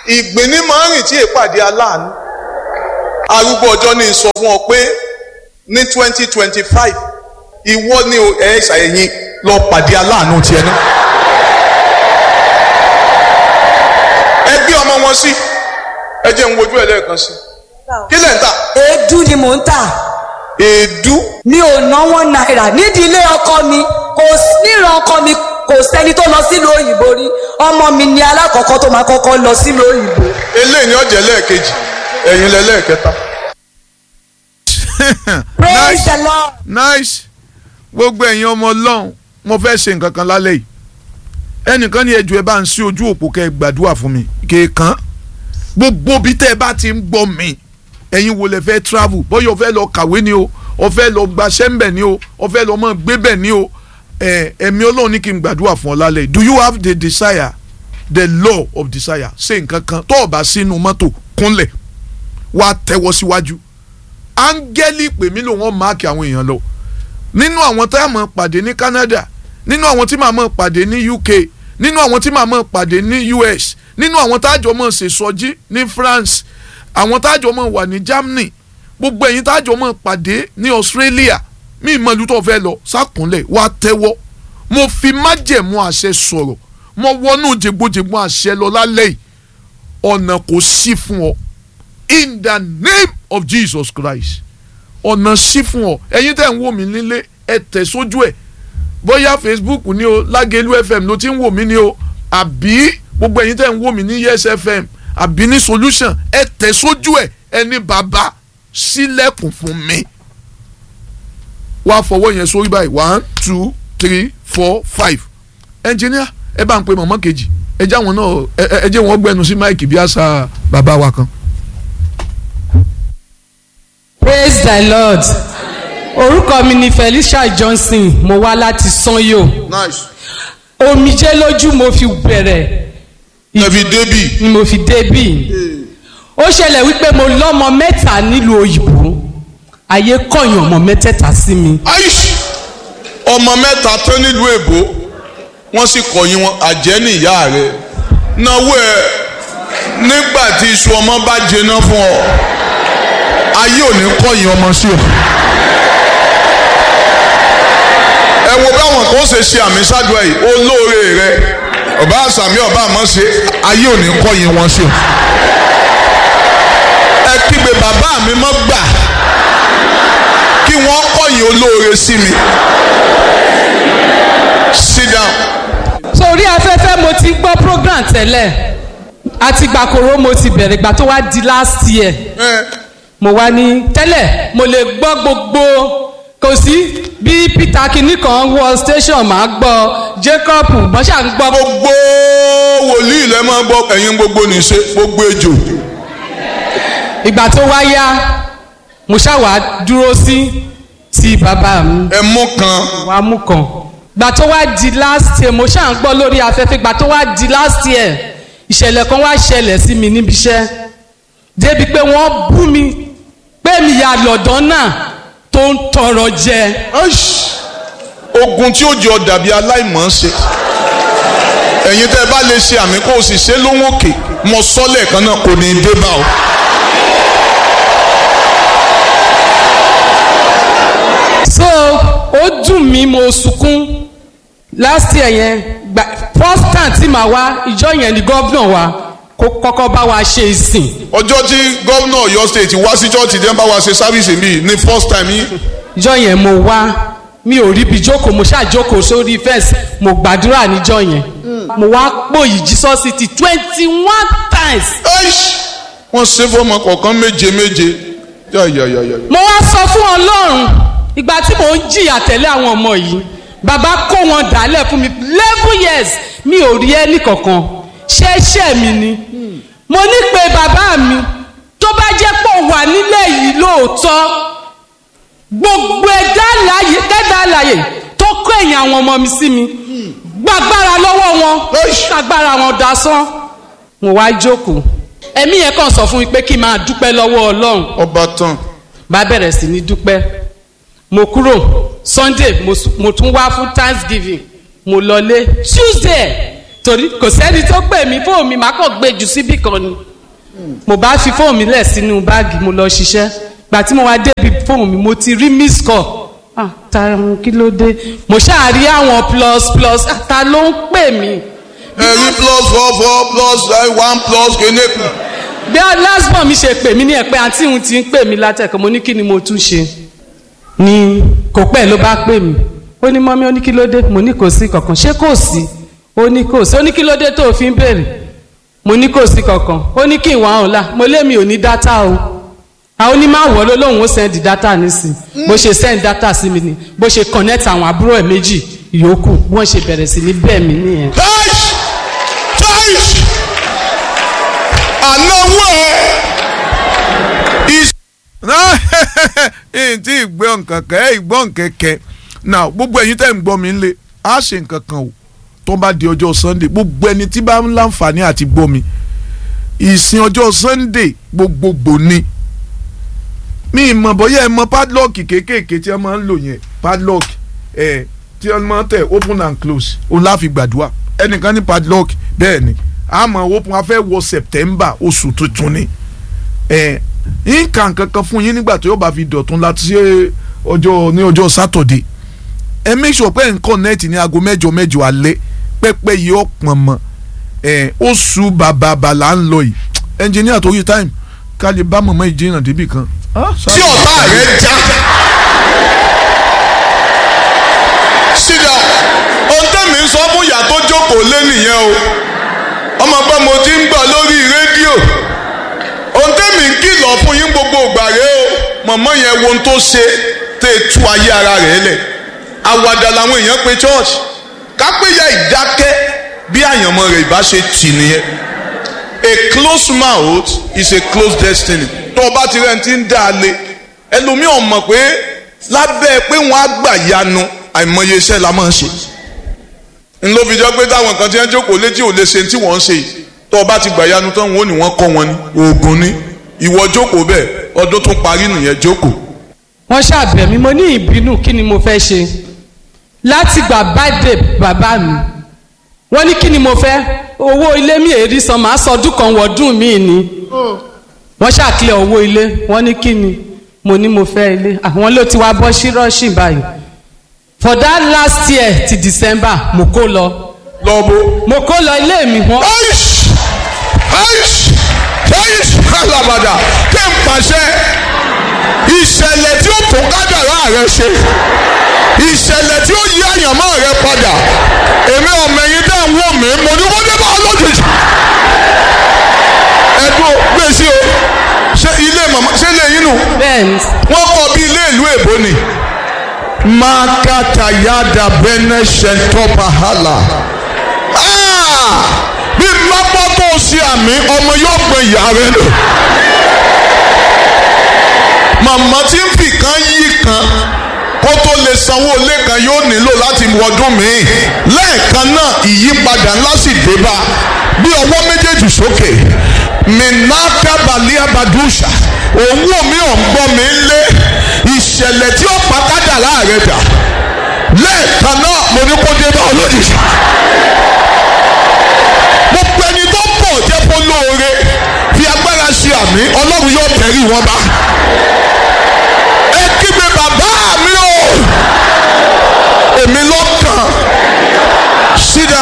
ìgbín ní máa ń rìn tí èpàdé aláàánú arúgbó ọjọ́ ní sọ fún ọ pé ní twenty twenty five ìwọ ni ẹ̀ ṣàyẹ̀yìn lọ pàdé aláàánú tiẹ̀ náà. ẹ gbé ọmọ wọn sí ẹ jẹ́ ń wojú ẹ lẹ́ẹ̀kan sí kí lẹ̀ ń tà èédú ni mò ń tà èédú mi ò náwó náírà nídìí ilé ọkọ mi kò sí níran ọkọ mi kò sẹ́ni tó lọ sílùú òyìnbó rí ọmọ mi ni alákọ̀ọ́kọ́ tó máa kọ́kọ́ lọ sílùú òyìnbó. eléyìí ni ọ̀jẹ̀ lẹ́ẹ̀kejì ẹ̀yin lẹ lẹ́ẹ̀kẹta. praise the lord. nice gbogbo ẹ̀yin ọmọ ọlọ́run mo fẹ́ ṣe nǹkan kan lálẹ́ yìí ẹnìkan ní ẹjọ́ ẹ bá ń sí ojú òpó kẹ́ ẹ gbàdúrà fún mi kéèkàn gbogbo bí tẹ́ ẹ bá ti ń gbọ́ mi ẹ̀yin wo lẹ fẹ́ travel bóyá o fẹ́ lọ kàwé ni o o fẹ́ lọ gbaṣẹ́ ń bẹ̀ ni o o fẹ́ lọ mọ̀ gbé bẹ̀ ni o ẹ̀ ẹ̀mí ọlọ́run ní kí n gbàdúrà fún ọ lálẹ́ yìí do you have the desire the law of desire ṣe nǹkan kan tó o bá sínú mọ́tò kúnlẹ̀ wá tẹ́wọ́ síwájú áńgẹ́lì pè mí lò wọ́n máàkì àwọn èèyàn lọ nínú àwọn tá a mọ̀ pàdé ní Canada nínú àwọn tí màá mọ̀ pàdé ní UK nínú àwọn tí màá mọ̀ pàdé ní US nínú àwọn tájọ mọ̀ ṣèṣọ́jí ní France àwọn tájọ mọ̀ wà ní Germany gbogbo ẹ̀yin tájọ mọ̀ pàdé ní Australia mí ìmọ̀lú tó fẹ́ lọ sákúnlẹ̀ wá tẹ́wọ́ mo fi májẹ̀mú àṣẹ sọ̀rọ̀ mo wọnú jẹgbójẹgbó àṣẹ lọ lálẹ́ yìí ọ̀nà kò sí fún ọ in the name of Jesus Christ ọ̀nà sí fún ọ ẹ̀yin tẹ̀ ń wò mí nílé ẹ tẹ̀ sójú ẹ̀ bóyá Facebook ni o Lágẹ̀lú FM ló ti ń wò mí ni o àbí gbogbo ẹ̀yin tẹ̀ ń wò mí ní Yes FM àbí ní Solution ẹ tẹ̀ sójú ẹ̀ ẹni bàbá sílẹ̀kùn fún mi wá fọwọ́ yẹn sórí báyìí one two three four five ẹnjìníà ẹ bá ń pe mọ̀mọ́ kejì ẹ jẹ́ àwọn náà ẹ jẹ́ wọn gbẹnu sí máìkì bí àṣà bàbá wa kan. praise the lord orúkọ mi ni felicia johnson mo wá láti sanyo nice. omijé lójú mo fi bẹ̀rẹ̀ ẹbí débì ni mo fi débì ó ṣẹlẹ̀ wípé mo lọ́mọ mẹ́ta nílùú òyìnbó ayé kọ̀yàn ọmọ mẹ́tẹ̀ẹ̀ta sí mi aish ọmọ mẹ́ta tó nílùú èbó wọ́n sì kọ̀yìn wọn àjẹ́ ní ìyá rẹ̀ náwó ẹ̀ nígbà tí iṣu ọmọ bá jẹná fún ọ ayé ò ní kọ̀yìn ọmọ sí ọ. ẹ wo báwọn kan ṣe ṣe àmì ṣáàdùá yìí olóore rẹ ọba àṣàmì ọba àmọ́ ṣe ayé ò ní kọ̀yìn wọn sí ọ. ẹ kígbe bàbá mi mọ́ gbà kí wọ́n kọ̀yìn olóore sí mi. sit down. sórí afẹ́fẹ́ mo ti gbọ́ program tẹ́lẹ̀ àti gbàkóró mo ti bẹ̀rẹ̀ ìgbà tó wá di last year Eh, mo wá ní tẹ́lẹ̀ mo lè gbọ́ gbogbo kò sí bí peter kinní kan wọ station máa gbọ́ jacob bọ́sà ń gbọ́ gbogbo wòlíì lẹ máa gbọ́ ẹ̀yin gbogbo nìṣe gbogbo ejò. ìgbà tó wá yá mo ṣàwà dúró sí ti bàbá mi ẹ mú kan wá mú kan ìgbà tó wá di last year mo ṣáà ń gbọ́ lórí afẹ́fẹ́ ìgbà tó wá di last year ìṣẹ̀lẹ̀ kan wá ṣẹlẹ̀ sí mi níbi iṣẹ́ débi pé wọ́n bú mi pé mi yà lọ́dọ̀ náà tó ń tọrọ jẹ Aish, ogun tí ó jọ dàbí aláìmọ̀ ṣe ẹ̀yin tẹ́ ẹ bá lè ṣe àmì kó o sì ṣe lóhùn òkè mọ sọ́lẹ̀ kan náà kò ní í dé bá o. so ó dùn mí mo sunkún last year yẹn gba first time tí màá wá ìjọ yẹn ni gómìnà wa kó kọ́kọ́ bá wa ṣe ìsìn ọjọ́ tí gómìnà Ọ̀yọ́ state wá sí church dẹ́n bá wa ṣe sáfìsì mi ní first time yìí ìjọ yẹn mo wá mi ò ríbi jókòó mo ṣáà jókòó sórí fẹ́ǹsì mo gbàdúrà níjọ yẹn mo wá pòyì Jesus city twenty one times Aish, wọ́n ṣe fọmọ kọ̀ọ̀kan méje méje yáyàyàyà. mo wá sọ fún ọlọ́run ìgbà tí mò ń jìyà tẹ̀lé àwọn ọmọ yìí bàbá kó wọn dálẹ̀ fún mi eleven years mi ò rí ẹnì kankan ṣẹ́ṣẹ́ mi ni mo ní pé bàbá mi tó bá jẹ́ pé ó wà nílé yìí lóòótọ́ gbogbo ẹ̀dá àlàyé ẹ̀dá àlàyé tó kó ẹ̀yìn àwọn ọmọ mi sí mi gbàgbára lọ́wọ́ wọn gbàgbára wọn dasán mo wá jókòó ẹ̀mí yẹn kàn sọ fún mi pé kí n máa dúpẹ́ lọ́wọ́ ọlọ́run ọba tán bá bẹ̀rẹ̀ sí ní dúpẹ́ mo kúrò sunday mo s- mo tún wá fún thanksgiving mo lọlé tuesday torí kò sẹ́ni tó pè mí fóònù mi má kàn gbé jù síbì kan ni mo bá fi fóònù mi lẹ̀ sínú báàgì mo lọ ṣiṣẹ́ gbà tí mo wá débi fóònù mi mo ti rí miss call ah ta kí ló dé mo ṣáà rí àwọn plus plus ah, ta ló ń pè mí ẹ̀rí plus four four plus one plus kéne kù. bí lásbọ̀n mi ṣe pè mí ní ẹ̀pẹ́ àǹtí òun ti ń pè mí látẹ̀kọ́ mo ní kí ni mo tún ṣe ni kò pẹ́ ló bá pè mí ó ní mọ́mí ó ní kí ló dé mo ní kò sí kankan ṣé kò sí ó ní kò sí ó ní kí ló dé tó o fi ń béèrè mo ní kò sí kankan ó ní kí ìwà ọ̀la mo lémi ò ní dátà o àwọn onímọ̀ àwọ̀ ló lóun ó send dátà nísìn bó ṣe send dátà sí mi ni bó ṣe connect àwọn àbúrò ẹ̀ méjì ìyókù wọ́n ṣe bẹ̀rẹ̀ sí ní bẹ́ẹ̀ mi nìyẹn. Táìsì táìsì ànáwó ẹ̀ is ẹ̀yìn tí ìgbọ́ nǹkan kẹ́ ẹ̀ ìgbọ́ nǹkan kẹ́ now gbogbo ẹ̀yin tẹ́ ń gbọ́ mi ńlẹ̀ á ṣe nǹkan kan o tó bá di ọjọ́ sunday gbogbo ẹni tí bá ń láǹfààní àti gbọ́ mi ìsìn ọjọ́ sunday gbogbogbò ni mi ìmọ̀ bóyá ẹ mọ padlock kéékèèké tí wọ́n máa ń lò yẹn padlock ẹ̀ tí wọ́n máa ń tẹ̀ open and close òun láfi gbàdúrà ẹnìkan ní padlock bẹ́ẹ̀ ni àmọ́ open afẹ́ wọ september oṣù tuntun ni ẹ̀ nǹkan kankan fún yín nígbà tó yóò bá fi dọ̀tún láti ṣe ọjọ́ ní ọjọ́ sátọ̀dé ẹ make sure pé nǹkan nẹ́ẹ̀tì ní aago mẹ́jọ mẹ́jọ alẹ́ pẹ́pẹ́ yìí ó pọ̀n mọ́ ẹ̀ oṣù bàbà bàlà ń lọ yìí ẹnjìníà tó yí táìmù ká lè bá mọ̀mọ́ ìjìnà débì kan. tí ọ̀tá rẹ̀ já. sídà ohun tẹ́mi ń sọ fún ìyá tó jókòó lé nìyẹn o ọmọ pé mo ti ń gbọ́ lórí rédíò ohun tẹ́mi ń kìlọ̀ fún yín gbogbo ìgbà rẹ o mọ̀mọ́ yẹn wo ohun tó ṣe tẹ́ ẹ tú ayé ara rẹ̀ lẹ̀ àwàdà làwọn èèyàn pe church kápẹ́yà ìdákẹ́ bí àyànmọ́ rẹ̀ ìbá ṣe tì nìyẹn a close mouth is a closed destiny tó o bá ti rẹ̀ ti ń dá a lé ẹlòmíràn mọ̀ pé lábẹ́ pé wọ́n á gbà yanu àìmọye iṣẹ́ la máa ń ṣe n ló fi jọ pé táwọn kan ti ń jókòó létí ò lè ṣe tí wọ́n ń ṣe yìí tó o bá ti gbà yanu tán wọn ò ní wọ́n kọ́ wọn ní oògùn ní ìwọ jókòó bẹ́ẹ̀ ọdún tún parí nìyẹn jókòó. wọ́n ṣàbẹ̀ mí mo ní ìbínú kí ni mo fẹ́ ṣe láti gbà báde bàbá mi wọ́n ní kí ni mo fẹ́ owó ilé mi èrí san màá sọ ọdún kan wọ̀ọ́dún mi ni wọ́n ṣàkílẹ̀ owó ilé wọ́n ní kí ni mo ní mo fẹ́ ilé àwọn ló ti wá bọ́ sí rọ́ọ̀ṣì báyìí for that last year ti december mo kó lọ lọ́bọ̀. mo kó lọ ilé mi wọ́n aish aish aish alabada kí n pàṣẹ ìṣẹ̀lẹ̀ tí ó tún kádàrá rẹ ṣe ìṣẹ̀lẹ̀ tí ó yí àyànmọ́ rẹ padà èmi ọmọ ẹ̀yin dẹ́ ń wò mí mo ní wọ́n dé bá ọlọ́jọ́jì ẹ̀dùn gbèsè o ṣé ilé màmá ṣé ilé yín nù bẹ́ẹ̀ ni wọ́n kọ́ bí ilé ìlú èbó ni. makata yada bene shentopa hala. Ah! bí lápá tó o ṣe àmì ọmọ yóò gbé ìyá rẹ lò. màmá tí ń fi kan yí kan kó tó lè sanwó ilé kan yóò nílò láti wọdún míì lẹ́ẹ̀kan náà ìyípadà ńlá sì dé bá bí ọwọ́ méjèèjì sókè minaka balia badusha òun ò mí ò ń gbọ́ mi lé ìṣẹ̀lẹ̀ tí ó pa kádàrá rẹ̀ dà lẹ́ẹ̀kan náà mo ní kó dé bá ọ lójijì mo pe ẹni tó pọ̀ jẹ́ kó lóore fi agbára ṣe àmì ọlọ́run yóò tẹ̀rí wọn bá ẹ kígbe bàbá mi o èmi lọ́kàn sídà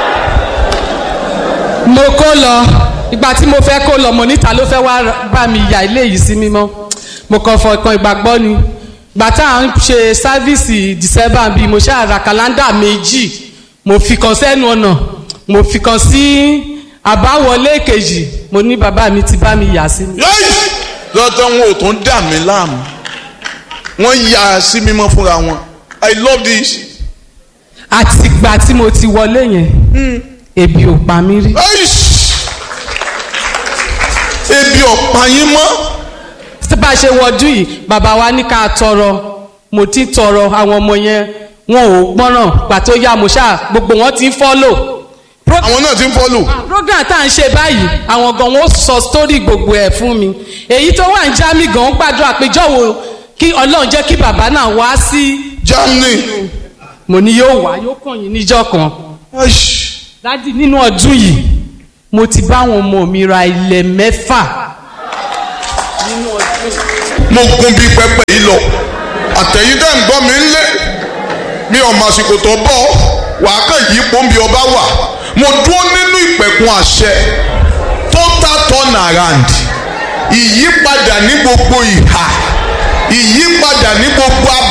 mo kó lọ ìgbà tí mo fẹ́ kó lọ mo níta ló fẹ́ wá bá mi ya ilé yìí sí mímọ́ mo kàn fọkàn ìgbàgbọ́ ni gbà tá à ń ṣe sáfíìsì december bíi mo ṣáà ra kàlándà méjì mo fi kan sẹ́nu ọ̀nà mo fi kan sí àbáwọlé kejì mo ní bàbá mi ti bá mi yà sí mi. yẹ́yì lọ́tọ̀ wọn ò tún dà mí láàmú wọ́n yà sí mímọ́ fúnra wọn i love this. àtìgbà tí mo ti wọlé yẹn ebi ò pa mí rí. Aish! ebi ọ̀pá yín mọ́ tí bá a ṣe wọdú yìí bàbá wa ní ká tọrọ mo ti tọrọ àwọn ọmọ yẹn wọn ò gbọ́ràn pàtó yá mo ṣáà gbogbo wọn ti ń fọ́lò. Pro- àwọn náà ti ń fọ́lù. program tá à ń ṣe báyìí àwọn gan wọn ó sọ story gbogbo ẹ̀ fún mi èyí tó wà ń já mi gan ń gbàdúrà pé jọ̀wọ́ kí ọlọ́run jẹ́ kí bàbá náà wá sí Germany mo ní yóò wá yóò kàn yín níjọ́ kan Aish! dádì nínú ọdún yìí mo ti bá àwọn ọmọ mi ra ilẹ̀ mẹ́fà nínú ọdún yìí. mo gun bí pẹpẹ yìí lọ àtẹ̀yìn dẹ́ ń gbọ́ mi ń lé mi ò mọ àsìkò tó bọ̀ wàá kàn yí pọ́ńbì ọba wà mo dúró nínú ìpẹ̀kun àṣẹ total turn around ìyípadà ní gbogbo ìhà ìyípadà ní gbogbo abẹ́.